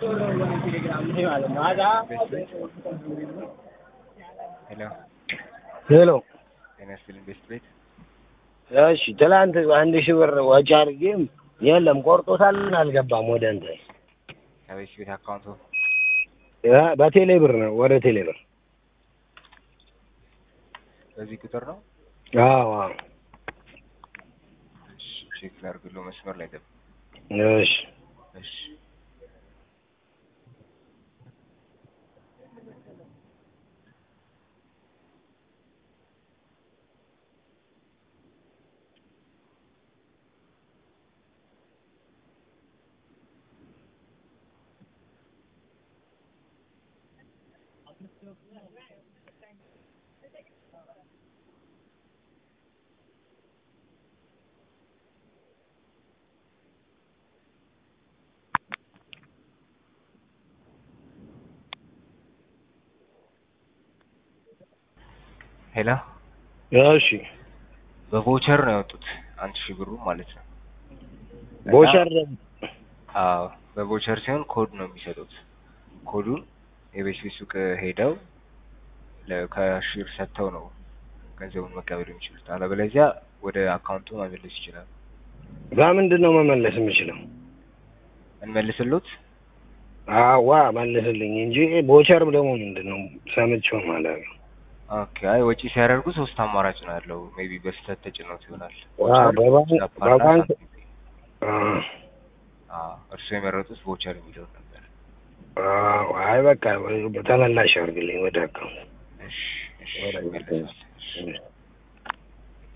ሄሎ ሄሎ ጤና ይስጥልኝ ቤስት ቤት እሺ ትላንት አንድ ሺህ ብር ወጪ አድርጌም የለም ቆርጦታል አልገባም ወደ እንትን ከቤስት ቤት አካውንቱ እ በቴሌ ብር ነው ወደ ቴሌ ብር በዚህ ቁጥር ነው አዎ አዎ እሺ ቼክ ላድርግልዎ መስመር ላይ ጠብቅ እሺ እሺ ሄሎ እሺ በቮቸር ነው ያወጡት አንድ ሺህ ብሩ ማለት ነው እና- ቦቸር አዎ በቮቸር ሲሆን ኮድ ነው የሚሰጡት ኮዱን የቤት ቤት ሱቅ ሄደው ለካሽር ሰጥተው ነው ገንዘቡን መቀበል የሚችሉት አለበለዚያ ወደ አካውንቱ መመለስ ይችላሉ በምንድን ነው መመለስ የምችለው? እንመልስሎት አዋ መልስልኝ እንጂ ቦቸር ደግሞ ምንድን ነው ሰምቼው ማለት ነው። ኦኬ አይ ወጪ ሲያደርጉ ሶስት አማራጭ ነው ያለው ሜቢ በስህተት ተጭኖት ይሆናል አዎ፣ ቮቸር በባንክ- ጃፓንና በባንክ- ሳንቲም ፔይ። አዎ፣ አዎ እርስዎ የመረጡት ቮቸር የሚለውን ነበር አዎ፣ አይ በቃ ተመላሽ አድርግልኝ ወደ አካውንት እሺ እሺ ወደ ይመለሳል እሺ እሺ።